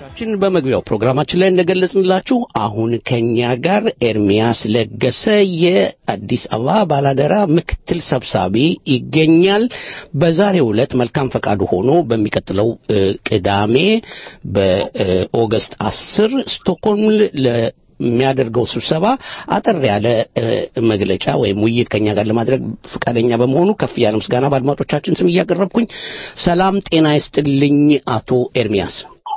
ችን በመግቢያው ፕሮግራማችን ላይ እንደገለጽንላችሁ አሁን ከኛ ጋር ኤርሚያስ ለገሰ የአዲስ አበባ ባላደራ ምክትል ሰብሳቢ ይገኛል። በዛሬው ዕለት መልካም ፈቃዱ ሆኖ በሚቀጥለው እ፣ ቅዳሜ በኦገስት አስር ስቶክሆልም ለሚያደርገው ስብሰባ አጠር ያለ እ፣ መግለጫ ወይም ውይይት ከኛ ጋር ለማድረግ ፈቃደኛ በመሆኑ ከፍ ያለ ምስጋና በአድማጮቻችን ስም እያቀረብኩኝ ሰላም ጤና ይስጥልኝ አቶ ኤርሚያስ።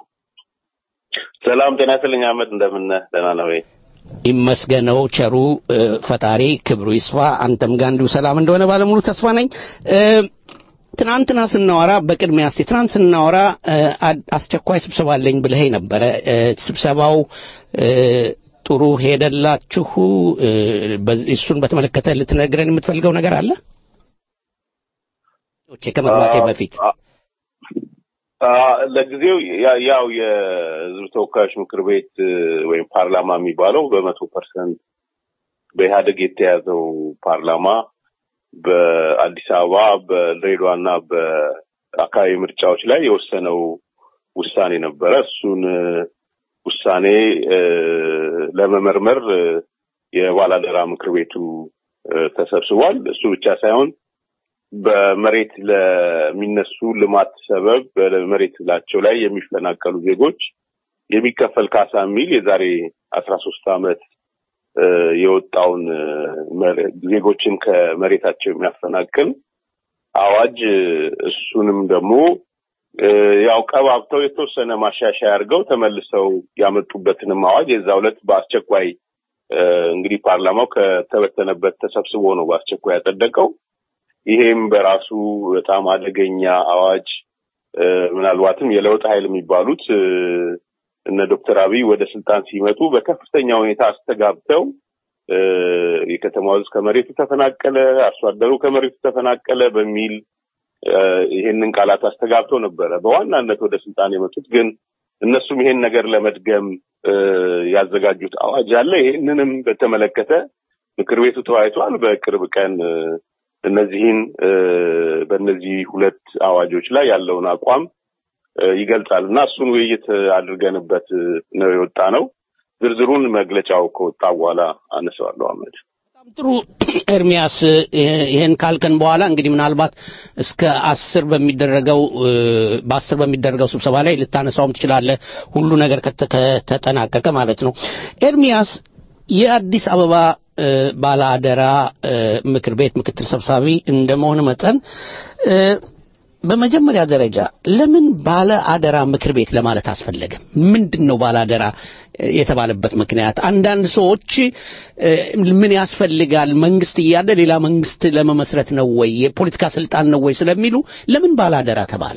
ሰላም ጤና ይስጥልኝ አህመድ፣ እንደምን ነህ? ደህና ነው ወይ? ይመስገነው ቸሩ እ፣ ፈጣሪ ክብሩ ይስፋ። አንተም ጋር እንዲሁ ሰላም እንደሆነ ባለሙሉ ተስፋ ነኝ። እ፣ ትናንትና ስናወራ በቅድሚያ እስቲ ትናንት ስናወራ እ፣ አድ- አስቸኳይ ስብሰባ አለኝ ብለኸኝ ነበረ። እ፣ ስብሰባው እ፣ ጥሩ ሄደላችሁ? እ፣ በዚህ- እሱን በተመለከተ ልትነግረን የምትፈልገው ነገር አለ? ከመግባቴ በፊት አ- አ- ለጊዜው ያ- ያው የህዝብ ተወካዮች ምክር ቤት እ፣ ወይም ፓርላማ የሚባለው በመቶ ፐርሰንት በኢህአደግ የተያዘው ፓርላማ በአዲስ አበባ በድሬዳዋና በአካባቢ ምርጫዎች ላይ የወሰነው ውሳኔ ነበረ። እሱን እ፣ ውሳኔ እ፣ ለመመርመር እ፣ የባላደራ ምክር ቤቱ እ፣ ተሰብስቧል። እሱ ብቻ ሳይሆን በመሬት ለሚነሱ ልማት ሰበብ በመሬት ላቸው ላይ የሚፈናቀሉ ዜጎች የሚከፈል ካሳ የሚል የዛሬ አስራ ሶስት ዓመት እ፣ የወጣውን እ፣ መሬ- ዜጎችን ከመሬታቸው የሚያፈናቅል አዋጅ እ፣ እሱንም ደግሞ እ፣ ያው ቀባብተው የተወሰነ ማሻሻያ አድርገው ተመልሰው ያመጡበትንም አዋጅ የዛ ዕለት በአስቸኳይ እ፣ እንግዲህ ፓርላማው ከተበተነበት ተሰብስቦ ነው በአስቸኳይ ያጸደቀው። ይሄም በራሱ በጣም አደገኛ አዋጅ እ፣ ምናልባትም የለውጥ ኃይል የሚባሉት እ፣ እነ ዶክተር አብይ ወደ ስልጣን ሲመጡ በከፍተኛ ሁኔታ አስተጋብተው እ፣ የከተማው ሕዝብ ከመሬቱ ተፈናቀለ፣ አርሶ አደሩ ከመሬቱ ተፈናቀለ በሚል እ፣ ይሄንን ቃላት አስተጋብተው ነበረ በዋናነት ወደ ስልጣን የመጡት። ግን እነሱም ይሄን ነገር ለመድገም እ፣ ያዘጋጁት አዋጅ አለ። ይሄንንም በተመለከተ ምክር ቤቱ ተወያይቷል። በቅርብ ቀን እ፣ እነዚህን እ፣ በእነዚህ ሁለት አዋጆች ላይ ያለውን አቋም እ፣ ይገልጻል እና እሱን ውይይት አድርገንበት እ፣ ነው የወጣ ነው። ዝርዝሩን መግለጫው ከወጣ በኋላ አነሳዋለሁ። አመድ በጣም ጥሩ ኤርሚያስ፣ ይ- ይህን ካልከን በኋላ እንግዲህ ምናልባት እስከ አስር በሚደረገው እ፣ በአስር በሚደረገው ስብሰባ ላይ ልታነሳውም ትችላለህ፣ ሁሉ ነገር ከተ- ከተጠናቀቀ ማለት ነው። ኤርሚያስ የአዲስ አበባ እ፣ ባለአደራ እ፣ ምክር ቤት ምክትል ሰብሳቢ እንደመሆን መጠን እ፣ በመጀመሪያ ደረጃ ለምን ባለ አደራ ምክር ቤት ለማለት አስፈለገ? ምንድን ነው ባለ አደራ እ፣ የተባለበት ምክንያት? አንዳንድ ሰዎች እ፣ ምን ያስፈልጋል መንግስት እያለ ሌላ መንግስት ለመመስረት ነው ወይ የፖለቲካ ስልጣን ነው ወይ ስለሚሉ ለምን ባለ አደራ ተባለ?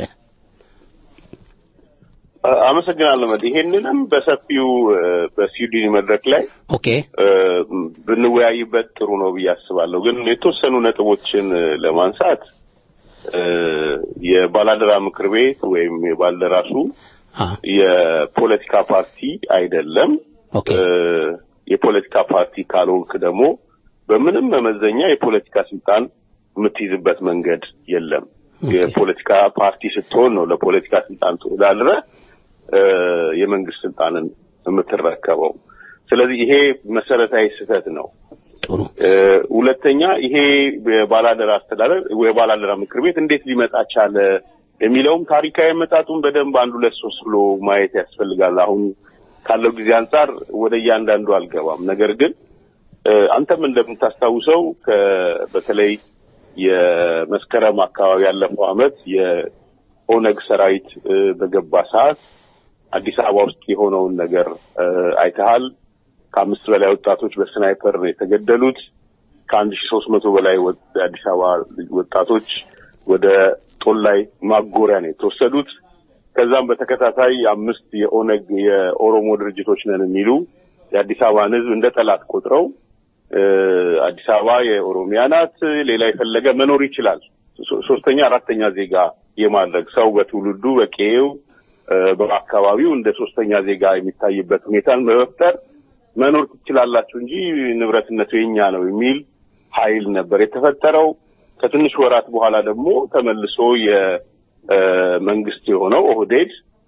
አ- አመሰግናለሁ መድ ይሄንንም በሰፊው እ፣ በስዊድን መድረክ ላይ ኦኬ እ፣ ብንወያይበት ጥሩ ነው ብዬ አስባለሁ። ግን የተወሰኑ ነጥቦችን እ፣ ለማንሳት እ፣ የባላደራ ምክር ቤት ወይም የባልደራሱ አ የፖለቲካ ፓርቲ አይደለም። ኦኬ እ፣ የፖለቲካ ፓርቲ ካልሆንክ ደግሞ በምንም መመዘኛ የፖለቲካ ስልጣን የምትይዝበት መንገድ የለም። ኦኬ። የፖለቲካ ፓርቲ ስትሆን ነው ለፖለቲካ ስልጣን ተወዳድረህ እ፣ የመንግስት ስልጣንን የምትረከበው። ስለዚህ ይሄ መሰረታዊ ስህተት ነው። ጥሩ እ፣ ሁለተኛ ይሄ የባላደራ አስተዳደር የባላደራ ምክር ቤት እንዴት ሊመጣ ቻለ የሚለውም ታሪካዊ መጣጡን በደንብ አንድ ሁለት ሶስት ብሎ ማየት ያስፈልጋል። አሁን ካለው ጊዜ አንጻር ወደ እያንዳንዱ አልገባም። ነገር ግን እ፣ አንተም እንደምታስታውሰው ከ- በተለይ የመስከረም አካባቢ ያለፈው አመት የኦነግ ሰራዊት እ፣ በገባ ሰዓት አዲስ አበባ ውስጥ የሆነውን ነገር እ፣ አይተሃል። ከአምስት በላይ ወጣቶች በስናይፐር ነው የተገደሉት። ከአንድ ሺ ሶስት መቶ በላይ ወ- የአዲስ አበባ ወጣቶች ወደ ጦላይ ማጎሪያ ነው የተወሰዱት። ከዛም በተከታታይ አምስት የኦነግ የኦሮሞ ድርጅቶች ነን የሚሉ የአዲስ አበባን ሕዝብ እንደ ጠላት ቆጥረው እ፣ አዲስ አበባ የኦሮሚያ ናት፣ ሌላ የፈለገ መኖር ይችላል፣ ሶ- ሶስተኛ አራተኛ ዜጋ የማድረግ ሰው በትውልዱ በቄው እ፣ በአካባቢው እንደ ሶስተኛ ዜጋ የሚታይበት ሁኔታን በመፍጠር መኖር ትችላላችሁ እንጂ ንብረትነቱ የኛ ነው የሚል ኃይል ነበር የተፈጠረው። ከትንሽ ወራት በኋላ ደግሞ ተመልሶ የመንግስት የሆነው ኦህዴድ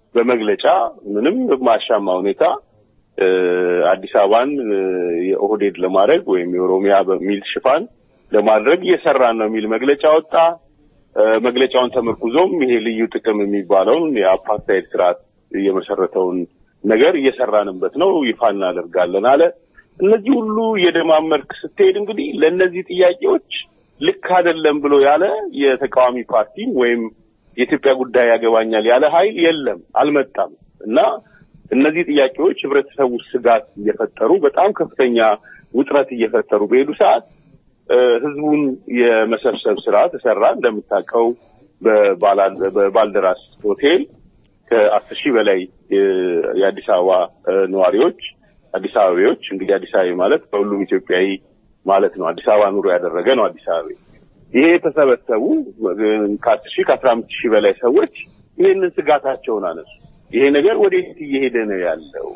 በመግለጫ ምንም በማያሻማ ሁኔታ አዲስ አበባን የኦህዴድ ለማድረግ ወይም የኦሮሚያ በሚል ሽፋን ለማድረግ እየሰራን ነው የሚል መግለጫ ወጣ። መግለጫውን ተመርኩዞም ይሄ ልዩ ጥቅም የሚባለውን የአፓርታይድ ስርዓት የመሰረተውን ነገር እየሰራንበት ነው፣ ይፋ እናደርጋለን አለ። እነዚህ ሁሉ እየደማመርክ ስትሄድ እንግዲህ ለእነዚህ ጥያቄዎች ልክ አይደለም ብሎ ያለ የተቃዋሚ ፓርቲም ወይም የኢትዮጵያ ጉዳይ ያገባኛል ያለ ኃይል የለም፣ አልመጣም እና እነዚህ ጥያቄዎች ህብረተሰቡ ስጋት እየፈጠሩ በጣም ከፍተኛ ውጥረት እየፈጠሩ በሄዱ ሰዓት ህዝቡን የመሰብሰብ ስራ ተሰራ። እንደምታውቀው በባልደራስ ሆቴል ከአስር ሺህ በላይ የአዲስ አበባ ነዋሪዎች አዲስ አበቤዎች እንግዲህ አዲስ አበባ ማለት በሁሉም ኢትዮጵያዊ ማለት ነው። አዲስ አበባ ኑሮ ያደረገ ነው አዲስ አበባ። ይሄ የተሰበሰቡ ከአስር ሺህ ከአስራ አምስት ሺህ በላይ ሰዎች ይህንን ስጋታቸውን አነሱ። ይሄ ነገር ወዴት እየሄደ ነው ያለው?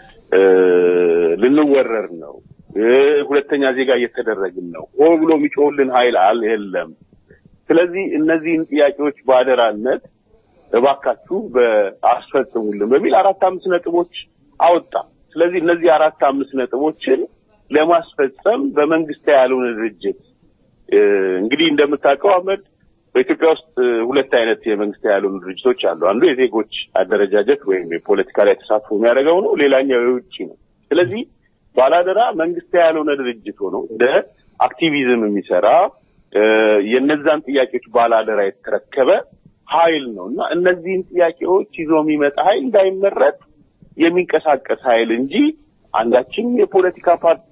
ልንወረር ነው፣ ሁለተኛ ዜጋ እየተደረግን ነው፣ ሆ ብሎ የሚጮህልን ኃይል አል የለም። ስለዚህ እነዚህን ጥያቄዎች በአደራነት እባካችሁ በአስፈጽሙልን በሚል አራት አምስት ነጥቦች አወጣ። ስለዚህ እነዚህ አራት አምስት ነጥቦችን ለማስፈጸም በመንግስት ያልሆነ ድርጅት እንግዲህ እንደምታውቀው አህመድ በኢትዮጵያ ውስጥ ሁለት አይነት የመንግስት ያልሆኑ ድርጅቶች አሉ። አንዱ የዜጎች አደረጃጀት ወይም የፖለቲካ ላይ ተሳትፎ የሚያደርገው ነው። ሌላኛው የውጭ ነው። ስለዚህ ባላደራ መንግስት ያልሆነ ድርጅት ሆኖ እንደ አክቲቪዝም የሚሰራ የነዛን ጥያቄዎች ባላደራ የተረከበ ኃይል ነው እና እነዚህን ጥያቄዎች ይዞ የሚመጣ ኃይል እንዳይመረጥ የሚንቀሳቀስ ኃይል እንጂ አንዳችም የፖለቲካ ፓርቲ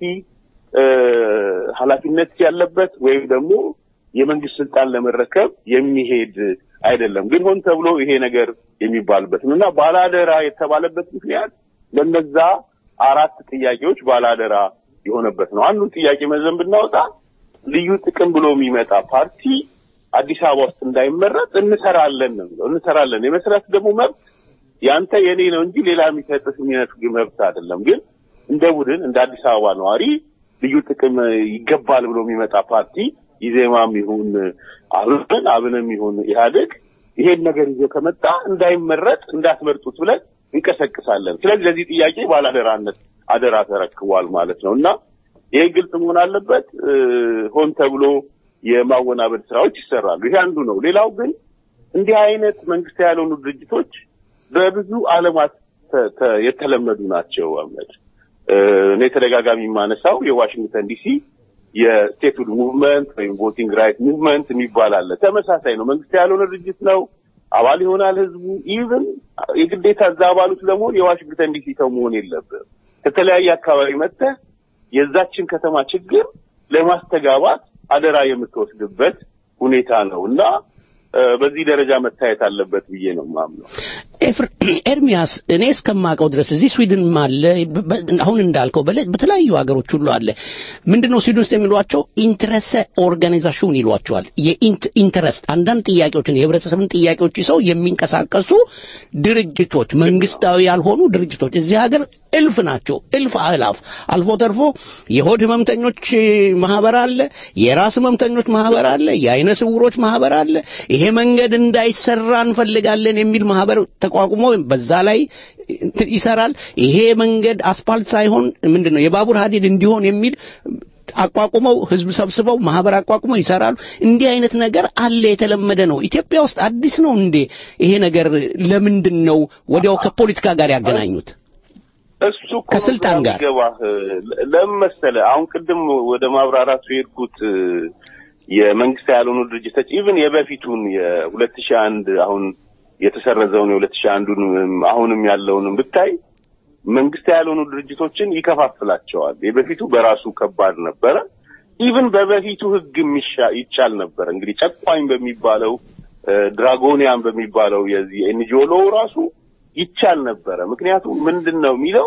ኃላፊነት ያለበት ወይም ደግሞ የመንግስት ስልጣን ለመረከብ የሚሄድ አይደለም። ግን ሆን ተብሎ ይሄ ነገር የሚባልበት ነው እና ባላደራ የተባለበት ምክንያት ለነዛ አራት ጥያቄዎች ባላደራ የሆነበት ነው። አንዱን ጥያቄ መዘን ብናወጣ ልዩ ጥቅም ብሎ የሚመጣ ፓርቲ አዲስ አበባ ውስጥ እንዳይመረጥ እንሰራለን ነው የሚለው። እንሰራለን የመስራት ደግሞ መብት ያንተ የኔ ነው እንጂ ሌላ የሚሰጥህ የሚነፍግ መብት አይደለም። ግን እንደ ቡድን እንደ አዲስ አበባ ነዋሪ ልዩ ጥቅም ይገባል ብሎ የሚመጣ ፓርቲ ኢዜማም ይሁን አብን አብንም ይሁን ኢህአዴግ ይሄን ነገር ይዞ ከመጣ እንዳይመረጥ እንዳትመርጡት ብለን እንቀሰቅሳለን። ስለዚህ ለዚህ ጥያቄ ባላደራነት አደራ ተረክቧል ማለት ነው እና ይሄ ግልጽ መሆን አለበት። ሆን ተብሎ የማወናበድ ስራዎች ይሰራሉ። ይሄ አንዱ ነው። ሌላው ግን እንዲህ አይነት መንግስት ያልሆኑ ድርጅቶች በብዙ ዓለማት የተለመዱ ናቸው። አመድ እኔ ተደጋጋሚ የማነሳው የዋሽንግተን ዲሲ የስቴትሁድ ሙቭመንት ወይም ቮቲንግ ራይት ሙቭመንት የሚባል አለ። ተመሳሳይ ነው። መንግስት ያልሆነ ድርጅት ነው። አባል ይሆናል ህዝቡ። ኢቭን የግዴታ እዛ አባሉት ለመሆን የዋሽንግተን ዲሲ ሰው መሆን የለብም። ከተለያየ አካባቢ መጥተህ የዛችን ከተማ ችግር ለማስተጋባት አደራ የምትወስድበት ሁኔታ ነው እና በዚህ ደረጃ መታየት አለበት ብዬ ነው ማምነው። ኤርሚያስ እኔ እስከማውቀው ድረስ እዚህ ስዊድንም አለ፣ አሁን እንዳልከው በተለያዩ ሀገሮች ሁሉ አለ። ምንድነው ስዊድን ውስጥ የሚሏቸው ኢንትረሰ ኦርጋናይዜሽን ይሏቸዋል። የኢንትረስት አንዳንድ ጥያቄዎችን የህብረተሰብን ጥያቄዎች ይዘው የሚንቀሳቀሱ ድርጅቶች፣ መንግስታዊ ያልሆኑ ድርጅቶች እዚህ ሀገር እልፍ ናቸው። እልፍ አእላፍ። አልፎ ተርፎ የሆድ ህመምተኞች ማህበር አለ፣ የራስ ህመምተኞች ማህበር አለ፣ የአይነ ስውሮች ማህበር አለ። ይሄ መንገድ እንዳይሰራ እንፈልጋለን የሚል ማህበር ተቋቁሞ በዛ ላይ ይሰራል። ይሄ መንገድ አስፓልት ሳይሆን ምንድነው የባቡር ሀዲድ እንዲሆን የሚል አቋቁመው ህዝብ ሰብስበው ማህበር አቋቁመው ይሰራሉ። እንዲህ አይነት ነገር አለ፣ የተለመደ ነው። ኢትዮጵያ ውስጥ አዲስ ነው እንዴ ይሄ ነገር? ለምንድን ነው ወዲያው ከፖለቲካ ጋር ያገናኙት? እሱ ከስልጣን ጋር ገባህ። ለምን መሰለህ? አሁን ቅድም ወደ ማብራራቱ የሄድኩት የመንግስት ያልሆኑ ድርጅቶች ኢቭን የበፊቱን የሁለት ሺህ አንድ አሁን የተሰረዘውን የሁለት ሺህ አንዱን አሁንም ያለውንም ብታይ መንግስት ያልሆኑ ድርጅቶችን ይከፋፍላቸዋል። የበፊቱ በራሱ ከባድ ነበረ። ኢቭን በበፊቱ ህግ ይቻል ነበር። እንግዲህ ጨቋኝ በሚባለው ድራጎኒያን በሚባለው የዚህ ኤንጂኦ ሎው ራሱ ይቻል ነበረ። ምክንያቱም ምንድን ነው የሚለው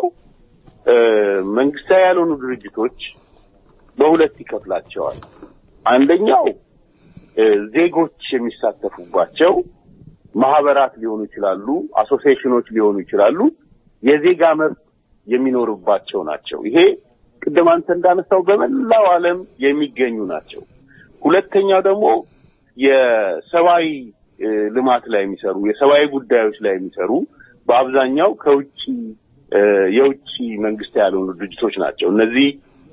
መንግስታዊ ያልሆኑ ድርጅቶች በሁለት ይከፍላቸዋል። አንደኛው ዜጎች የሚሳተፉባቸው ማህበራት ሊሆኑ ይችላሉ፣ አሶሲዬሽኖች ሊሆኑ ይችላሉ። የዜጋ መብት የሚኖርባቸው ናቸው። ይሄ ቅድም አንተ እንዳነሳው በመላው ዓለም የሚገኙ ናቸው። ሁለተኛው ደግሞ የሰብአዊ ልማት ላይ የሚሰሩ የሰብአዊ ጉዳዮች ላይ የሚሰሩ በአብዛኛው ከውጭ የውጭ መንግስት ያልሆኑ ድርጅቶች ናቸው። እነዚህ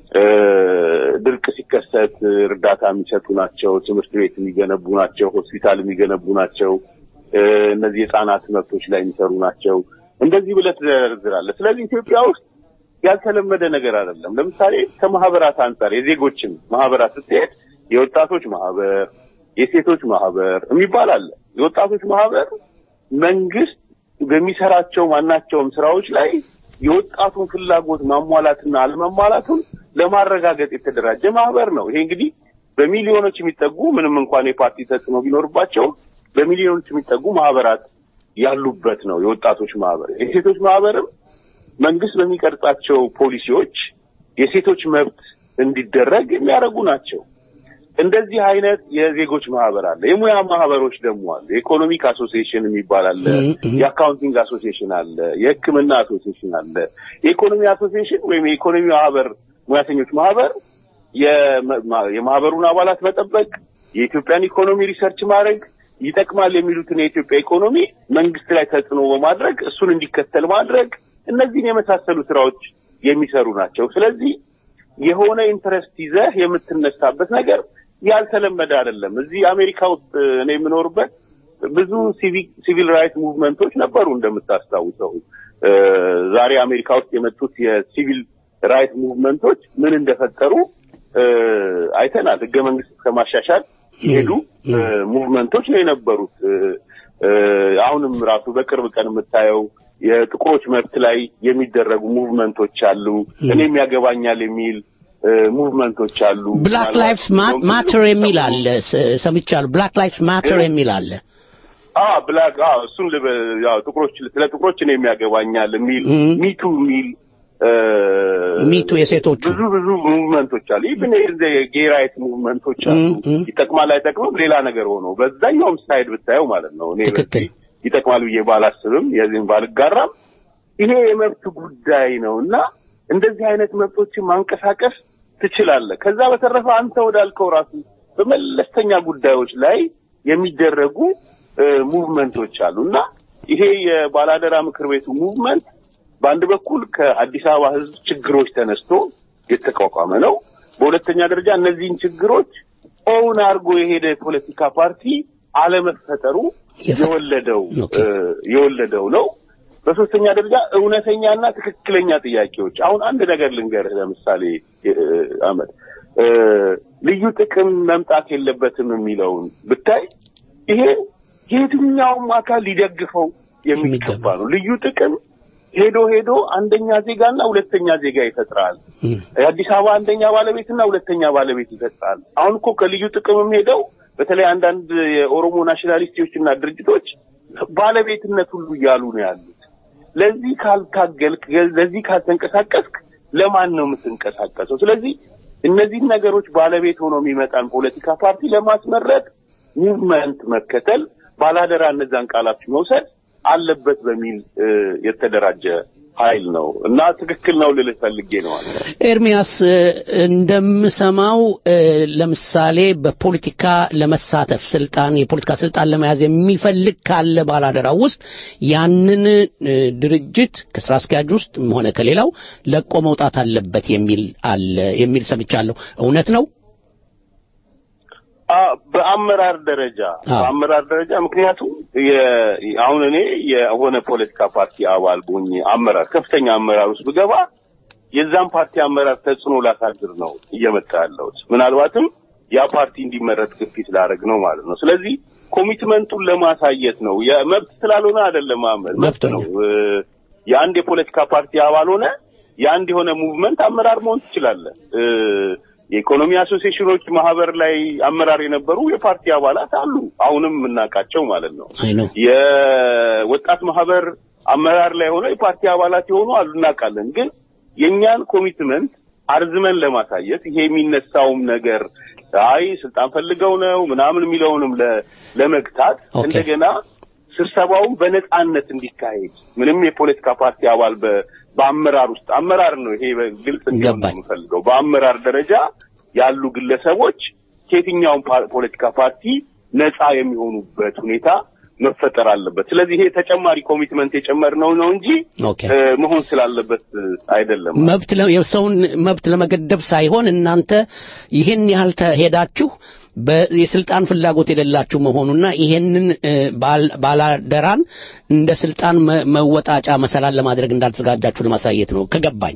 ድርቅ ሲከሰት እርዳታ የሚሰጡ ናቸው። ትምህርት ቤት የሚገነቡ ናቸው። ሆስፒታል የሚገነቡ ናቸው። እነዚህ የህጻናት መብቶች ላይ የሚሰሩ ናቸው። እንደዚህ ብለህ ትዘረዝራለህ። ስለዚህ ኢትዮጵያ ውስጥ ያልተለመደ ነገር አይደለም። ለምሳሌ ከማህበራት አንጻር የዜጎችን ማህበራት ስትሄድ የወጣቶች ማህበር፣ የሴቶች ማህበር የሚባል አለ። የወጣቶች ማህበር መንግስት በሚሰራቸው ማናቸውም ስራዎች ላይ የወጣቱን ፍላጎት ማሟላትና አለመሟላቱን ለማረጋገጥ የተደራጀ ማህበር ነው። ይሄ እንግዲህ በሚሊዮኖች የሚጠጉ ምንም እንኳን የፓርቲ ተጽዕኖ ቢኖርባቸው በሚሊዮኖች የሚጠጉ ማህበራት ያሉበት ነው የወጣቶች ማህበር። የሴቶች ማህበርም መንግስት በሚቀርጻቸው ፖሊሲዎች የሴቶች መብት እንዲደረግ የሚያደርጉ ናቸው። እንደዚህ አይነት የዜጎች ማህበር አለ። የሙያ ማህበሮች ደግሞ አለ። የኢኮኖሚክ አሶሲዬሽን የሚባል አለ። የአካውንቲንግ አሶሲዬሽን አለ። የሕክምና አሶሲዬሽን አለ። የኢኮኖሚ አሶሲዬሽን ወይም የኢኮኖሚ ማህበር ሙያተኞች ማህበር የማህበሩን አባላት መጠበቅ፣ የኢትዮጵያን ኢኮኖሚ ሪሰርች ማድረግ ይጠቅማል የሚሉትን የኢትዮጵያ ኢኮኖሚ መንግስት ላይ ተጽዕኖ በማድረግ እሱን እንዲከተል ማድረግ እነዚህን የመሳሰሉ ስራዎች የሚሰሩ ናቸው። ስለዚህ የሆነ ኢንትረስት ይዘህ የምትነሳበት ነገር ያልተለመደ አይደለም። እዚህ አሜሪካ ውስጥ እኔ የምኖርበት ብዙ ሲቪል ራይት ሙቭመንቶች ነበሩ። እንደምታስታውሰው ዛሬ አሜሪካ ውስጥ የመጡት የሲቪል ራይት ሙቭመንቶች ምን እንደፈጠሩ አይተናል። ህገ መንግስት ከማሻሻል የሄዱ ሙቭመንቶች ነው የነበሩት። አሁንም ራሱ በቅርብ ቀን የምታየው የጥቁሮች መብት ላይ የሚደረጉ ሙቭመንቶች አሉ። እኔም ያገባኛል የሚል ሙቭመንቶች አሉ። ብላክ ላይፍስ ማተር የሚል አለ ሰምቻለሁ። ብላክ ላይፍስ ማተር የሚል አለ። አ ብላክ አ እሱን ያው ጥቁሮች ስለ ጥቁሮች እኔም ያገባኛል የሚል ሚቱ የሚል ሚቱ የሴቶቹ ብዙ ብዙ ሙቭመንቶች አሉ። ኢቭን የጌ ራይት ሙቭመንቶች አሉ። ይጠቅማል አይጠቅምም ሌላ ነገር ሆኖ በዛኛውም ሳይድ ብታየው ማለት ነው። እኔ ትክክል ይጠቅማል ብዬ ባላስብም የዚህም ባልጋራም ይሄ የመብት ጉዳይ ነው እና እንደዚህ አይነት መብቶችን ማንቀሳቀስ ትችላለህ። ከዛ በተረፈ አንተ ወዳልከው ራሱ በመለስተኛ ጉዳዮች ላይ የሚደረጉ ሙቭመንቶች አሉ እና ይሄ የባላደራ ምክር ቤቱ ሙቭመንት በአንድ በኩል ከአዲስ አበባ ሕዝብ ችግሮች ተነስቶ የተቋቋመ ነው። በሁለተኛ ደረጃ እነዚህን ችግሮች ኦውን አድርጎ የሄደ የፖለቲካ ፓርቲ አለመፈጠሩ የወለደው የወለደው ነው። በሶስተኛ ደረጃ እውነተኛና ትክክለኛ ጥያቄዎች። አሁን አንድ ነገር ልንገርህ። ለምሳሌ አመድ ልዩ ጥቅም መምጣት የለበትም የሚለውን ብታይ ይሄ የትኛውም አካል ሊደግፈው የሚገባ ነው። ልዩ ጥቅም ሄዶ ሄዶ አንደኛ ዜጋና ሁለተኛ ዜጋ ይፈጥራል። የአዲስ አበባ አንደኛ ባለቤትና ሁለተኛ ባለቤት ይፈጥራል። አሁን እኮ ከልዩ ጥቅምም ሄደው በተለይ አንዳንድ የኦሮሞ ናሽናሊስቶችና ድርጅቶች ባለቤትነት ሁሉ እያሉ ነው ያሉት። ለዚህ ካልታገልክ፣ ለዚህ ካልተንቀሳቀስክ ለማን ነው የምትንቀሳቀሰው? ስለዚህ እነዚህን ነገሮች ባለቤት ሆኖ የሚመጣን ፖለቲካ ፓርቲ ለማስመረጥ ሙቭመንት መከተል፣ ባላደራ እነዛን ቃላት መውሰድ አለበት በሚል የተደራጀ ኃይል ነው እና ትክክል ነው ልልህ ፈልጌ ነው። ኤርሚያስ እንደምሰማው ለምሳሌ በፖለቲካ ለመሳተፍ ስልጣን የፖለቲካ ስልጣን ለመያዝ የሚፈልግ ካለ ባላደራው ውስጥ ያንን ድርጅት ከስራ አስኪያጅ ውስጥ ሆነ ከሌላው ለቆ መውጣት አለበት የሚል አለ የሚል ሰምቻለሁ። እውነት ነው? በአመራር ደረጃ በአመራር ደረጃ ምክንያቱም አሁን እኔ የሆነ ፖለቲካ ፓርቲ አባል ሆኜ አመራር ከፍተኛ አመራር ውስጥ ብገባ የዛን ፓርቲ አመራር ተጽዕኖ ላሳድር ነው እየመጣ ያለሁት። ምናልባትም ያ ፓርቲ እንዲመረጥ ግፊት ላደርግ ነው ማለት ነው። ስለዚህ ኮሚትመንቱን ለማሳየት ነው። የመብት ስላልሆነ አይደለም፣ አመር መብት ነው። የአንድ የፖለቲካ ፓርቲ አባል ሆነ የአንድ የሆነ ሙቭመንት አመራር መሆን ትችላለህ። የኢኮኖሚ አሶሲዬሽኖች ማህበር ላይ አመራር የነበሩ የፓርቲ አባላት አሉ፣ አሁንም የምናውቃቸው ማለት ነው። የወጣት ማህበር አመራር ላይ ሆነው የፓርቲ አባላት የሆኑ አሉ፣ እናውቃለን። ግን የእኛን ኮሚትመንት አርዝመን ለማሳየት ይሄ የሚነሳውም ነገር አይ ስልጣን ፈልገው ነው ምናምን የሚለውንም ለመግታት እንደገና ስብሰባውን በነጻነት እንዲካሄድ ምንም የፖለቲካ ፓርቲ አባል በአመራር ውስጥ አመራር ነው ይሄ ግልጽ እንዲሆን ነው የምፈልገው። በአመራር ደረጃ ያሉ ግለሰቦች ከየትኛውም ፖለቲካ ፓርቲ ነጻ የሚሆኑበት ሁኔታ መፈጠር አለበት። ስለዚህ ይሄ ተጨማሪ ኮሚትመንት የጨመርነው ነው እንጂ ኦኬ እ፣ መሆን ስላለበት እ፣ አይደለም። መብት ለ- የሰውን መብት ለመገደብ ሳይሆን እናንተ ይህን ያህል ተሄዳችሁ በ- የስልጣን ፍላጎት የሌላችሁ መሆኑና ይሄንን እ፣ ባል- ባላደራን እንደ ስልጣን መ- መወጣጫ መሰላል ለማድረግ እንዳልተዘጋጃችሁ ለማሳየት ነው ከገባኝ።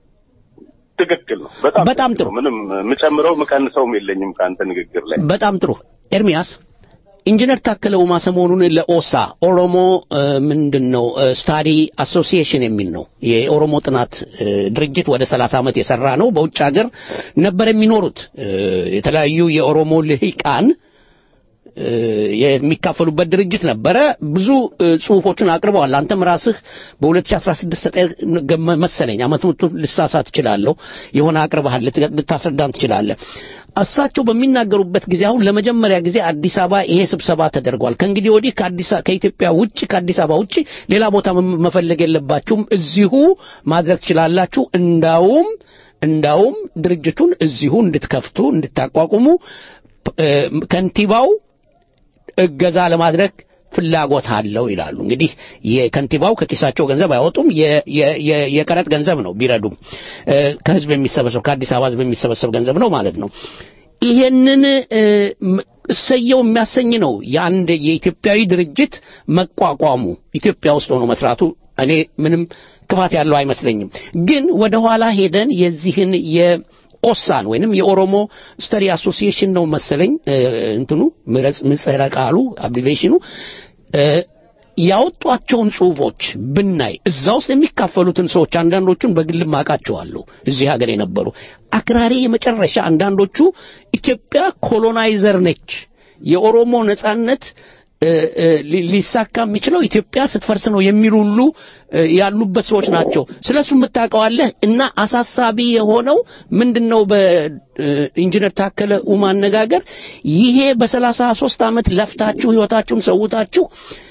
ትክክል ነው። በጣም በጣም ትክክል ጥሩ። ነው። ምንም የምጨምረው የምቀንሰውም የለኝም ከአንተ ንግግር ላይ። በጣም ጥሩ ኤርሚያስ ኢንጂነር ታከለ ኡማ ሰሞኑን ለኦሳ ኦሮሞ እ፣ ምንድን ነው ስታዲ አሶሲዬሽን የሚል ነው የኦሮሞ ጥናት እ፣ ድርጅት ወደ 30 ዓመት የሰራ ነው በውጭ ሀገር ነበር የሚኖሩት እ፣ የተለያዩ የኦሮሞ ልሂቃን እ፣ የሚካፈሉበት ድርጅት ነበረ ብዙ እ፣ ጽሁፎችን አቅርበዋል አንተም ራስህ በ2016 ተጠ- መሰለኝ አመቱን ልሳሳት እችላለሁ የሆነ አቅርበሃል ልት- ልታስረዳን ትችላለህ እሳቸው በሚናገሩበት ጊዜ አሁን ለመጀመሪያ ጊዜ አዲስ አበባ ይሄ ስብሰባ ተደርጓል ከእንግዲህ ወዲህ ከአዲስ አ- ከኢትዮጵያ ውጭ ከአዲስ አበባ ውጭ ሌላ ቦታ መ- መፈለግ የለባችሁም እዚሁ ማድረግ ትችላላችሁ እንዳውም እንዳውም ድርጅቱን እዚሁ እንድትከፍቱ እንድታቋቁሙ እ፣ ከንቲባው እገዛ ለማድረግ ፍላጎት አለው ይላሉ። እንግዲህ የከንቲባው ከኪሳቸው ገንዘብ አያወጡም፣ የ- የ- የ- የቀረጥ ገንዘብ ነው ቢረዱም እ፣ ከህዝብ የሚሰበሰብ ከአዲስ አበባ ህዝብ የሚሰበሰብ ገንዘብ ነው ማለት ነው። ይሄንን እ፣ ም- እሰየው የሚያሰኝ ነው የአንድ የኢትዮጵያዊ ድርጅት መቋቋሙ ኢትዮጵያ ውስጥ ሆኖ መስራቱ እኔ ምንም ክፋት ያለው አይመስለኝም። ግን ወደ ኋላ ሄደን የዚህን የኦሳን ወይንም የኦሮሞ ስተዲ አሶሲዬሽን ነው መሰለኝ እ፣ እንትኑ ምረጽ ምጽረ ቃሉ አብሪቬሽኑ እ፣ ያወጧቸውን ጽሁፎች ብናይ እዛ ውስጥ የሚካፈሉትን ሰዎች አንዳንዶቹን በግል ማቃቸዋለሁ እዚህ ሀገር የነበሩ አክራሪ የመጨረሻ አንዳንዶቹ ኢትዮጵያ ኮሎናይዘር ነች የኦሮሞ ነጻነት እ፣ እ፣ ሊ- ሊሳካ የሚችለው ኢትዮጵያ ስትፈርስ ነው የሚሉ ሁሉ እ፣ ያሉበት ሰዎች ናቸው። ስለሱ የምታውቀዋለህ እና አሳሳቢ የሆነው ምንድነው? በኢንጂነር ታከለ ኡማ አነጋገር ይሄ በሰላሳ ሶስት ዓመት ለፍታችሁ ህይወታችሁን ሰውታችሁ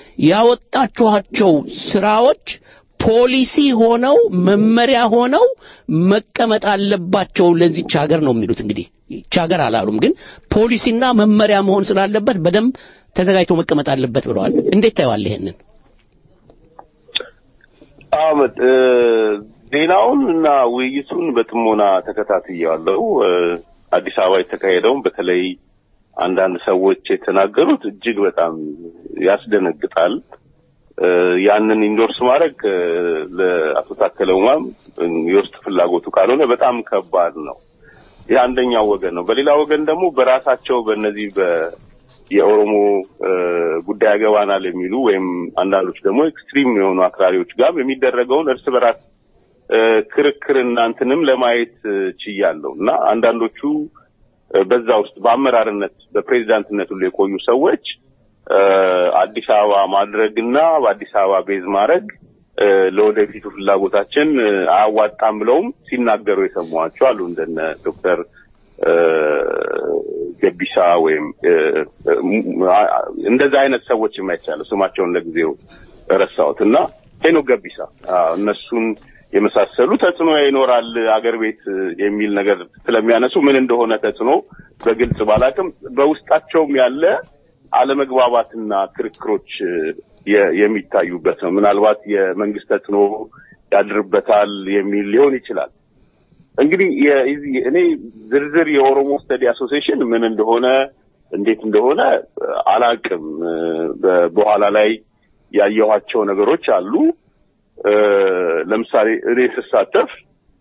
ያወጣችኋቸው ስራዎች ፖሊሲ ሆነው መመሪያ ሆነው መቀመጥ አለባቸው ለዚች ሀገር ነው የሚሉት። እንግዲህ ይች ሀገር አላሉም፣ ግን ፖሊሲና መመሪያ መሆን ስላለበት በደንብ ተዘጋጅቶ መቀመጥ አለበት ብለዋል። እንዴት ታየዋለህ ይሄንን? አመት እ፣ ዜናውን እና ውይይቱን በጥሞና ተከታትያለሁ። እ፣ አዲስ አበባ የተካሄደውን በተለይ አንዳንድ ሰዎች የተናገሩት እጅግ በጣም ያስደነግጣል። እ፣ ያንን ኢንዶርስ ማድረግ እ፣ ለአቶ ታከለ ኡማም እ፣ የውስጥ ፍላጎቱ ካልሆነ በጣም ከባድ ነው። ይህ አንደኛው ወገን ነው። በሌላ ወገን ደግሞ በራሳቸው በእነዚህ በ የኦሮሞ እ፣ ጉዳይ ያገባናል የሚሉ ወይም አንዳንዶች ደግሞ ኤክስትሪም የሆኑ አክራሪዎች ጋር የሚደረገውን እርስ በራስ እ፣ ክርክርና እንትንም ለማየት እ፣ ችያለሁ እና አንዳንዶቹ እ፣ በዛ ውስጥ በአመራርነት በፕሬዚዳንትነት ሁሉ የቆዩ ሰዎች እ፣ አዲስ አበባ ማድረግና በአዲስ አበባ ቤዝ ማድረግ እ፣ ለወደፊቱ ፍላጎታችን እ፣ አያዋጣም ብለውም ሲናገሩ የሰማኋቸው አሉ እንደነ ዶክተር እ፣ ገቢሳ ወይም እ፣ እ፣ አ- እንደዛ አይነት ሰዎች የማይቻለው ስማቸውን ለጊዜው ረሳሁት እና ሄኖክ ገቢሳ አዎ፣ እነሱን የመሳሰሉ ተጽዕኖ ይኖራል አገር ቤት እ፣ የሚል ነገር ስለሚያነሱ ምን እንደሆነ ተጽዕኖ በግልጽ ባላቅም በውስጣቸውም ያለ አለመግባባትና ክርክሮች እ፣ የ- የሚታዩበት ነው። ምናልባት የመንግስት ተጽዕኖ ያድርበታል የሚል ሊሆን ይችላል። እንግዲህ የዚህ- እኔ ዝርዝር የኦሮሞ ስተዲ አሶሲዬሽን ምን እንደሆነ እንዴት እንደሆነ እ፣ አላቅም። እ፣ በ- በኋላ ላይ ያየኋቸው ነገሮች አሉ። እ፣ ለምሳሌ እኔ ስሳተፍ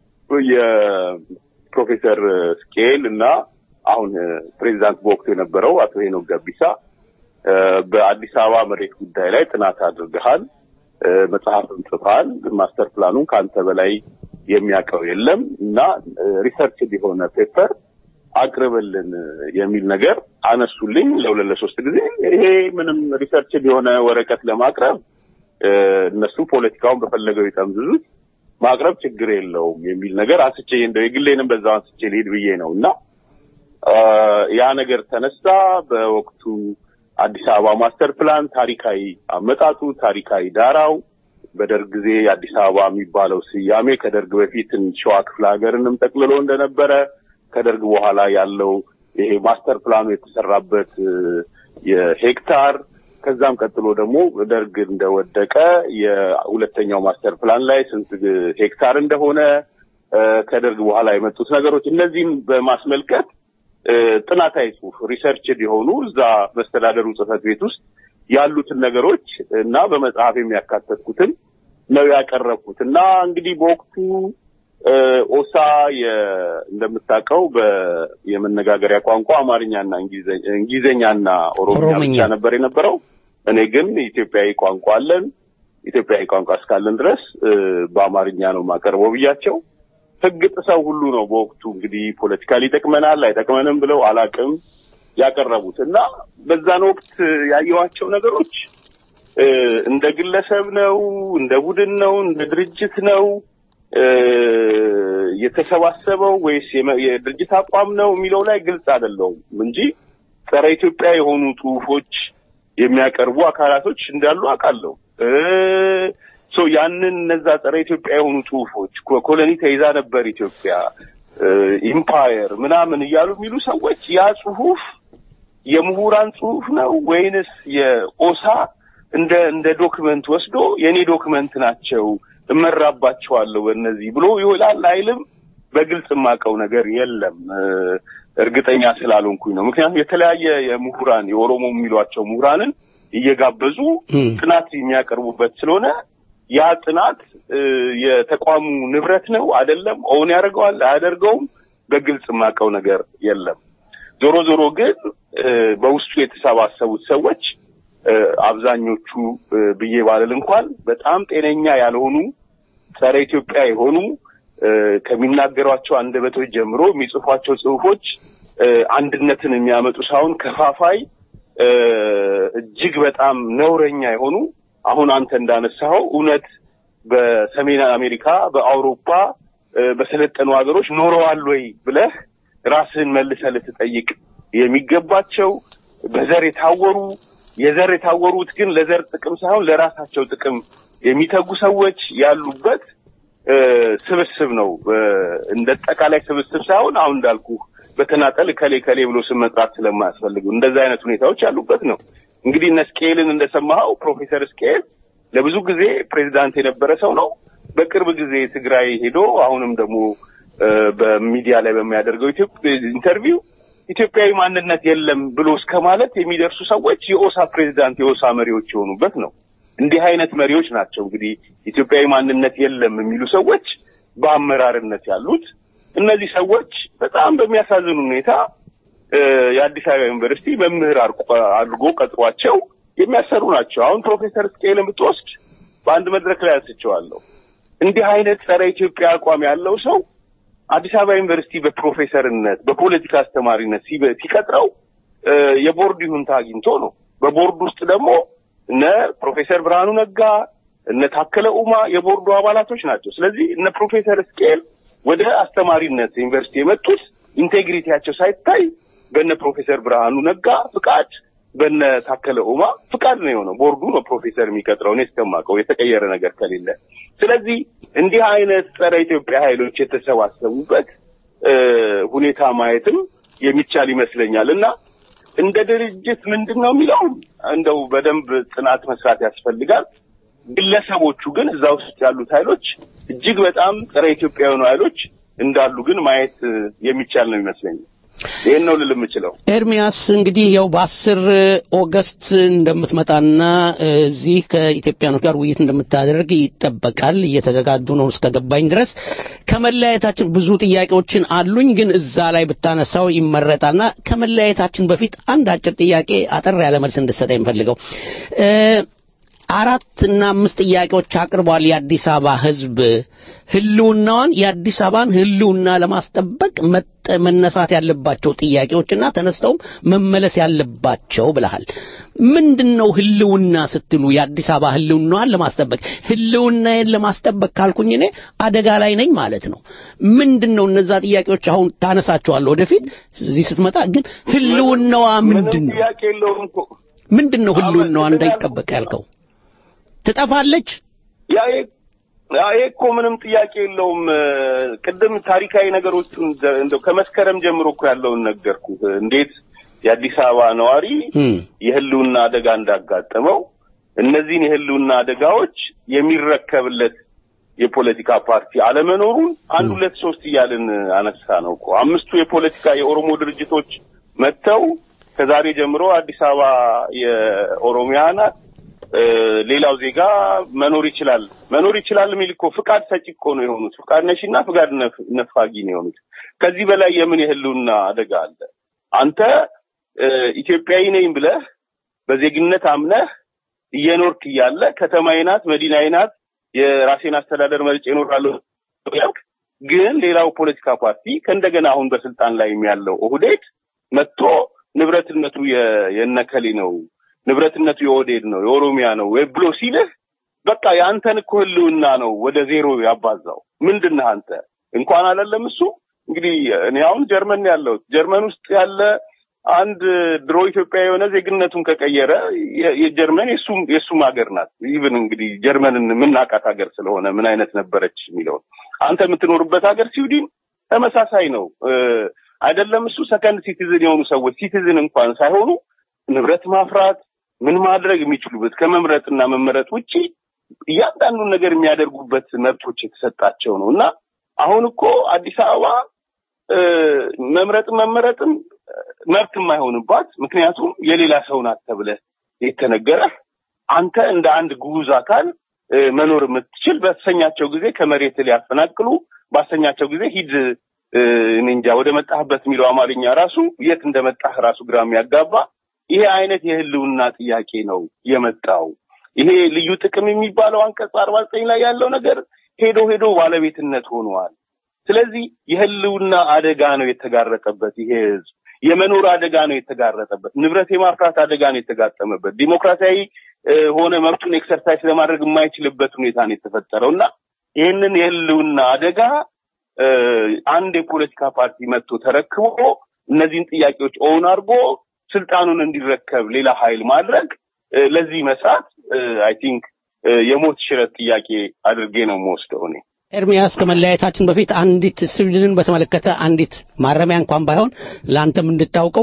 የፕሮፌሰር ስኬል እና አሁን እ፣ ፕሬዚዳንት በወቅቱ የነበረው አቶ ሄኖክ ገቢሳ እ፣ በአዲስ አበባ መሬት ጉዳይ ላይ ጥናት አድርገሃል፣ እ፣ መጽሐፍም ጽፈሃል። ማስተር ፕላኑን ከአንተ በላይ የሚያውቀው የለም እና ሪሰርች የሆነ ፔፐር አቅርብልን የሚል ነገር አነሱልኝ። ለሁለት ለሶስት ጊዜ ይሄ ምንም ሪሰርች የሆነ ወረቀት ለማቅረብ እ፣ እነሱ ፖለቲካውን በፈለገው ይጠምዝዙት ማቅረብ ችግር የለውም የሚል ነገር አንስቼ እንደው የግሌንም በዛው አንስቼ ልሄድ ብዬ ነው እና አ፣ ያ ነገር ተነሳ። በወቅቱ አዲስ አበባ ማስተር ፕላን ታሪካዊ አመጣጡ፣ ታሪካዊ ዳራው በደርግ ጊዜ የአዲስ አበባ የሚባለው ስያሜ ከደርግ በፊት ሸዋ ክፍለ ሀገርንም ጠቅልሎ እንደነበረ ከደርግ በኋላ ያለው ይሄ ማስተር ፕላኑ የተሰራበት እ፣ የሄክታር ከዛም ቀጥሎ ደግሞ ደርግ እንደወደቀ የሁለተኛው ማስተር ፕላን ላይ ስንት ሄክታር እንደሆነ ከደርግ በኋላ የመጡት ነገሮች እነዚህም በማስመልከት ጥናታዊ ጽሁፍ ሪሰርችድ የሆኑ እዛ መስተዳደሩ ጽህፈት ቤት ውስጥ ያሉትን ነገሮች እና በመጽሐፍ የሚያካተትኩትን ነው ያቀረብኩት እና እንግዲህ በወቅቱ ኦሳ እንደምታውቀው የመነጋገሪያ ቋንቋ አማርኛና እንግሊዝኛና ኦሮምኛ ብቻ ነበር የነበረው። እኔ ግን ኢትዮጵያዊ ቋንቋ አለን፣ ኢትዮጵያዊ ቋንቋ እስካለን ድረስ በአማርኛ ነው የማቀርበው ብያቸው ህግ ጥሰው ሁሉ ነው በወቅቱ እንግዲህ ፖለቲካሊ ይጠቅመናል አይጠቅመንም ብለው አላቅም ያቀረቡት እና በዛን ወቅት ያየኋቸው ነገሮች እንደ ግለሰብ ነው፣ እንደ ቡድን ነው፣ እንደ ድርጅት ነው የተሰባሰበው ወይስ የድርጅት አቋም ነው የሚለው ላይ ግልጽ አይደለውም እንጂ ጸረ ኢትዮጵያ የሆኑ ጽሁፎች የሚያቀርቡ አካላቶች እንዳሉ አውቃለሁ። ሶ ያንን እነዛ ጸረ ኢትዮጵያ የሆኑ ጽሁፎች ኮሎኒ ተይዛ ነበር ኢትዮጵያ ኢምፓየር ምናምን እያሉ የሚሉ ሰዎች ያ ጽሁፍ የምሁራን ጽሁፍ ነው ወይንስ የኦሳ እንደ እንደ ዶክመንት ወስዶ የኔ ዶክመንት ናቸው እመራባቸዋለሁ በእነዚህ ብሎ ይውላል አይልም። በግልጽ የማውቀው ነገር የለም። እርግጠኛ ስላልሆንኩኝ ነው። ምክንያቱም የተለያየ የምሁራን የኦሮሞ የሚሏቸው ምሁራንን እየጋበዙ ጥናት የሚያቀርቡበት ስለሆነ ያ ጥናት የተቋሙ ንብረት ነው አይደለም፣ ኦውን ያደርገዋል አያደርገውም፣ በግልጽ የማውቀው ነገር የለም። ዞሮ ዞሮ ግን በውስጡ የተሰባሰቡት ሰዎች አብዛኞቹ ብዬ ባልል እንኳን በጣም ጤነኛ ያልሆኑ ጸረ ኢትዮጵያ የሆኑ ከሚናገሯቸው አንደበቶች ጀምሮ የሚጽፏቸው ጽሁፎች አንድነትን የሚያመጡ ሳይሆን ከፋፋይ እጅግ በጣም ነውረኛ የሆኑ አሁን አንተ እንዳነሳኸው እውነት በሰሜን አሜሪካ፣ በአውሮፓ በሰለጠኑ ሀገሮች ኖረዋል ወይ ብለህ ራስህን መልሰህ ልትጠይቅ የሚገባቸው በዘር የታወሩ የዘር የታወሩት ግን ለዘር ጥቅም ሳይሆን ለራሳቸው ጥቅም የሚተጉ ሰዎች ያሉበት ስብስብ ነው። እንደ አጠቃላይ ስብስብ ሳይሆን አሁን እንዳልኩ በተናጠል ከሌ ከሌ ብሎ ስም መጥራት ስለማያስፈልጉ እንደዚህ አይነት ሁኔታዎች ያሉበት ነው። እንግዲህ እነ ስኬልን እንደሰማኸው ፕሮፌሰር ስኬል ለብዙ ጊዜ ፕሬዚዳንት የነበረ ሰው ነው። በቅርብ ጊዜ ትግራይ ሄዶ አሁንም ደግሞ በሚዲያ ላይ በሚያደርገው ኢንተርቪው ኢትዮጵያዊ ማንነት የለም ብሎ እስከ ማለት የሚደርሱ ሰዎች የኦሳ ፕሬዚዳንት የኦሳ መሪዎች የሆኑበት ነው። እንዲህ አይነት መሪዎች ናቸው እንግዲህ ኢትዮጵያዊ ማንነት የለም የሚሉ ሰዎች በአመራርነት ያሉት። እነዚህ ሰዎች በጣም በሚያሳዝን ሁኔታ የአዲስ አበባ ዩኒቨርሲቲ መምህር አድርጎ ቀጥሯቸው የሚያሰሩ ናቸው። አሁን ፕሮፌሰር ስኬልን ብትወስድ በአንድ መድረክ ላይ አንስቼዋለሁ። እንዲህ አይነት ጸረ ኢትዮጵያ አቋም ያለው ሰው አዲስ አበባ ዩኒቨርሲቲ በፕሮፌሰርነት በፖለቲካ አስተማሪነት ሲቀጥረው የቦርድ ይሁንታ አግኝቶ ነው። በቦርድ ውስጥ ደግሞ እነ ፕሮፌሰር ብርሃኑ ነጋ እነ ታከለ ኡማ የቦርዱ አባላቶች ናቸው። ስለዚህ እነ ፕሮፌሰር ስኬል ወደ አስተማሪነት ዩኒቨርሲቲ የመጡት ኢንቴግሪቲያቸው ሳይታይ በነ ፕሮፌሰር ብርሃኑ ነጋ ፍቃድ በነ ታከለ ኡማ ፍቃድ ነው የሆነው። ቦርዱ ነው ፕሮፌሰር የሚቀጥረው እኔ እስከማውቀው የተቀየረ ነገር ከሌለ። ስለዚህ እንዲህ አይነት ጸረ ኢትዮጵያ ኃይሎች የተሰባሰቡበት ሁኔታ ማየትም የሚቻል ይመስለኛል እና እንደ ድርጅት ምንድን ነው የሚለው እንደው በደንብ ጥናት መስራት ያስፈልጋል። ግለሰቦቹ ግን እዛ ውስጥ ያሉት ኃይሎች እጅግ በጣም ጸረ ኢትዮጵያ የሆኑ ኃይሎች እንዳሉ ግን ማየት የሚቻል ነው ይመስለኛል። ይህን ነው ልል የምችለው። ኤርሚያስ እንግዲህ ያው በአስር ኦገስት እንደምትመጣና እዚህ ከኢትዮጵያኖች ጋር ውይይት እንደምታደርግ ይጠበቃል። እየተዘጋጁ ነው እስከገባኝ ድረስ። ከመለያየታችን ብዙ ጥያቄዎችን አሉኝ፣ ግን እዛ ላይ ብታነሳው ይመረጣልና ከመለያየታችን በፊት አንድ አጭር ጥያቄ አጠር ያለ መልስ እንድትሰጠኝ የምፈልገው አራት እና አምስት ጥያቄዎች አቅርቧል የአዲስ አበባ ህዝብ ህልውናዋን የአዲስ አበባን ህልውና ለማስጠበቅ መነሳት ያለባቸው ጥያቄዎችና ተነስተውም መመለስ ያለባቸው ብለሃል ምንድን ነው ህልውና ስትሉ የአዲስ አበባ ህልውናዋን ለማስጠበቅ ህልውናዬን ለማስጠበቅ ካልኩኝ እኔ አደጋ ላይ ነኝ ማለት ነው ምንድን ነው እነዛ ጥያቄዎች አሁን ታነሳቸዋለሁ ወደፊት እዚህ ስትመጣ ግን ህልውናዋ ምንድን ነው ጥያቄ የለውም እኮ ምንድን ነው ህልውናዋ እንዳይጠበቅ ያልከው ትጠፋለች ያ ይሄ እኮ ምንም ጥያቄ የለውም። ቅድም ታሪካዊ ነገሮቹን እንደው ከመስከረም ጀምሮ እኮ ያለውን ነገርኩ። እንዴት የአዲስ አበባ ነዋሪ እም፣ የህልውና አደጋ እንዳጋጠመው እነዚህን የህልውና አደጋዎች የሚረከብለት የፖለቲካ ፓርቲ አለመኖሩን አንድ ሁለት ሶስት እያልን አነሳ ነው እኮ አምስቱ የፖለቲካ የኦሮሞ ድርጅቶች መጥተው ከዛሬ ጀምሮ አዲስ አበባ የኦሮሚያ ናት እ፣ ሌላው ዜጋ መኖር ይችላል መኖር ይችላል የሚል እኮ ፍቃድ ሰጪ እኮ ነው የሆኑት። ፍቃድ ነሺና ፍቃድ ነፍ- ነፋጊ ነው የሆኑት። ከዚህ በላይ የምን የህልውና አደጋ አለ? አንተ እ፣ ኢትዮጵያዊ ነኝ ብለህ በዜግነት አምነህ እየኖርክ እያለ ከተማዬ ናት፣ መዲናዬ ናት፣ የራሴን አስተዳደር መርጬ እኖራለሁ ያልክ ግን ሌላው ፖለቲካ ፓርቲ ከእንደገና አሁን በስልጣን ላይ ያለው ኦህዴድ መጥቶ ንብረትነቱ የ- የነከሌ ነው ንብረትነቱ የኦህዴድ ነው የኦሮሚያ ነው ወይ ብሎ ሲልህ በቃ የአንተን እኮ ህልውና ነው ወደ ዜሮ ያባዛው። ምንድን ነህ አንተ? እንኳን አላለም እሱ እንግዲህ እኔ አሁን ጀርመን ነው ያለሁት። ጀርመን ውስጥ ያለ አንድ ድሮ ኢትዮጵያ የሆነ ዜግነቱን ከቀየረ የ- የጀርመን የሱም የሱም ሀገር ናት። ኢቭን እንግዲህ ጀርመንን የምናውቃት ሀገር ስለሆነ ምን አይነት ነበረች የሚለውን አንተ የምትኖርበት ሀገር ስዊድን ተመሳሳይ ነው እ፣ አይደለም እሱ ሰከንድ ሲቲዝን የሆኑ ሰዎች ሲቲዝን እንኳን ሳይሆኑ ንብረት ማፍራት ምን ማድረግ የሚችሉበት ከመምረጥና መመረጥ ውጪ እያንዳንዱን ነገር የሚያደርጉበት መብቶች የተሰጣቸው ነው እና አሁን እኮ አዲስ አበባ እ፣ መምረጥም መመረጥም እ፣ መብት የማይሆንባት ምክንያቱም የሌላ ሰው ናት ተብለህ የተነገረህ አንተ እንደ አንድ ጉዝ አካል እ፣ መኖር የምትችል በተሰኛቸው ጊዜ ከመሬት ሊያፈናቅሉ ባሰኛቸው ጊዜ ሂድ እ፣ እኔ እንጃ ወደ መጣህበት የሚለው አማርኛ ራሱ የት እንደመጣህ ራሱ ግራ የሚያጋባ ይሄ አይነት የህልውና ጥያቄ ነው የመጣው። ይሄ ልዩ ጥቅም የሚባለው አንቀጽ አርባ ዘጠኝ ላይ ያለው ነገር ሄዶ ሄዶ ባለቤትነት ሆኗል። ስለዚህ የህልውና አደጋ ነው የተጋረጠበት ይሄ ህዝብ። የመኖር አደጋ ነው የተጋረጠበት። ንብረት የማፍራት አደጋ ነው የተጋጠመበት። ዲሞክራሲያዊ እ፣ ሆነ መብቱን ኤክሰርሳይዝ ለማድረግ የማይችልበት ሁኔታ ነው የተፈጠረው እና ይህንን የህልውና አደጋ እ፣ አንድ የፖለቲካ ፓርቲ መጥቶ ተረክቦ እነዚህን ጥያቄዎች ኦውን አድርጎ ስልጣኑን እንዲረከብ ሌላ ኃይል ማድረግ እ፣ ለዚህ መስራት አይ ቲንክ የሞት ሽረት ጥያቄ አድርጌ ነው የምወስደው እኔ። ኤርሚያስ ከመለያየታችን በፊት አንዲት ስዊድንን በተመለከተ አንዲት ማረሚያ እንኳን ባይሆን ለአንተም እንድታውቀው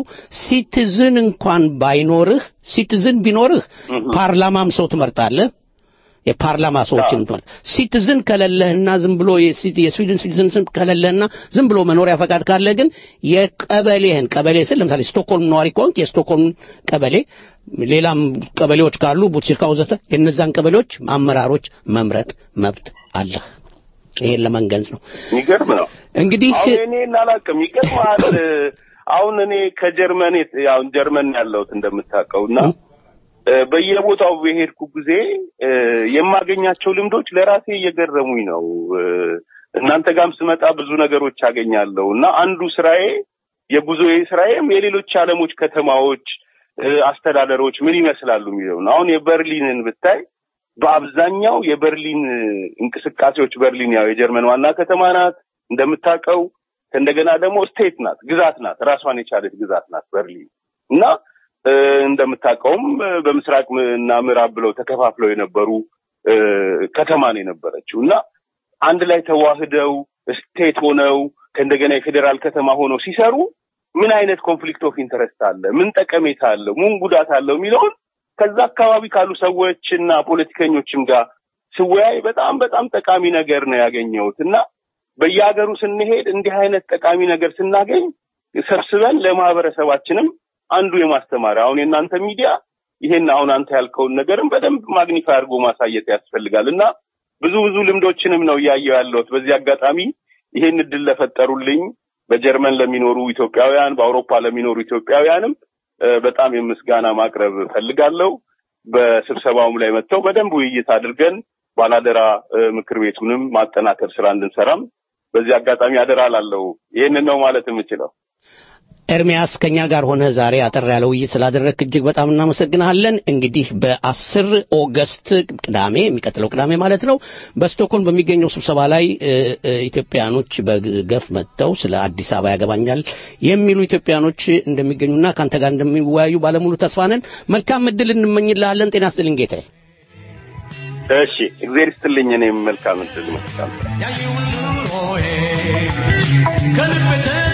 ሲቲዝን እንኳን ባይኖርህ ሲቲዝን ቢኖርህ ፓርላማም ሰው ትመርጣለህ የፓርላማ ሰዎችን ትመርጥ ሲቲዝን ከሌለህና ዝም ብሎ የሲ- የስዊድን ሲቲዝን ስም ከሌለህና ዝም ብሎ መኖሪያ ፈቃድ ካለ ግን የቀበሌህን ቀበሌ ስል ለምሳሌ ስቶክሆልም ነዋሪ ከሆንክ የስቶክሆልም ቀበሌ ሌላም ቀበሌዎች ካሉ ቡትሲርካ ወዘተ የእነዛን ቀበሌዎች አመራሮች መምረጥ መብት አለህ ይሄን ለመንገንጽ ነው የሚገርም ነው። እንግዲህ አሁን እኔ እናላቅም ይገርምሃል። አሁን እኔ ከጀርመን የት- ያው ጀርመን ያለሁት እንደምታውቀው እና እ፣ በየቦታው በሄድኩ ጊዜ እ፣ የማገኛቸው ልምዶች ለራሴ እየገረሙኝ ነው። እ፣ እናንተ ጋርም ስመጣ ብዙ ነገሮች አገኛለሁ እና አንዱ ስራዬ የጉዞዬ ስራዬም የሌሎች ዓለሞች ከተማዎች እ፣ አስተዳደሮች ምን ይመስላሉ የሚለው ነው። አሁን የበርሊንን ብታይ በአብዛኛው የበርሊን እንቅስቃሴዎች በርሊን ያው የጀርመን ዋና ከተማ ናት እንደምታውቀው። ከእንደገና ደግሞ ስቴት ናት፣ ግዛት ናት፣ ራሷን የቻለች ግዛት ናት በርሊን እና እ፣ እንደምታውቀውም እ፣ በምስራቅ ም- እና ምዕራብ ብለው ተከፋፍለው የነበሩ እ፣ ከተማ ነው የነበረችው እና አንድ ላይ ተዋህደው ስቴት ሆነው ከእንደገና የፌዴራል ከተማ ሆነው ሲሰሩ ምን አይነት ኮንፍሊክት ኦፍ ኢንተረስት አለ፣ ምን ጠቀሜታ አለው፣ ምን ጉዳት አለው የሚለውን ከዛ አካባቢ ካሉ ሰዎች እና ፖለቲከኞችም ጋር ስወያይ በጣም በጣም ጠቃሚ ነገር ነው ያገኘሁት እና በየሀገሩ ስንሄድ እንዲህ አይነት ጠቃሚ ነገር ስናገኝ ሰብስበን ለማህበረሰባችንም አንዱ የማስተማሪያ አሁን የእናንተ ሚዲያ ይሄን አሁን አንተ ያልከውን ነገርም በደንብ ማግኒፋይ አድርጎ ማሳየት ያስፈልጋል እና ብዙ ብዙ ልምዶችንም ነው እያየሁ ያለሁት። በዚህ አጋጣሚ ይሄን እድል ለፈጠሩልኝ በጀርመን ለሚኖሩ ኢትዮጵያውያን፣ በአውሮፓ ለሚኖሩ ኢትዮጵያውያንም እ፣ በጣም የምስጋና ማቅረብ ፈልጋለሁ። በስብሰባውም ላይ መጥተው በደንብ ውይይት አድርገን ባላደራ እ፣ ምክር ቤቱንም ማጠናከር ስራ እንድንሰራም በዚህ አጋጣሚ አደራ ላለው ይህንን ነው ማለት የምችለው። ኤርሚያስ ከኛ ጋር ሆነ ዛሬ አጠር ያለ ውይይት ስላደረግክ እጅግ በጣም እናመሰግናለን። እንግዲህ በአስር ኦገስት ቅዳሜ የሚቀጥለው ቅዳሜ ማለት ነው በስቶክሆልም በሚገኘው ስብሰባ ላይ እ፣ እ፣ ኢትዮጵያኖች በገፍ መጥተው ስለ አዲስ አበባ ያገባኛል የሚሉ ኢትዮጵያኖች እንደሚገኙና ከአንተ ጋር እንደሚወያዩ ባለሙሉ ተስፋ ነን። መልካም እድል እንመኝልሃለን። ጤና ይስጥልኝ ጌታዬ። እሺ፣ እግዚአብሔር ይስጥልኝ። እኔም መልካም እድል መልካም ያየውን ኑሮዬ ከልብ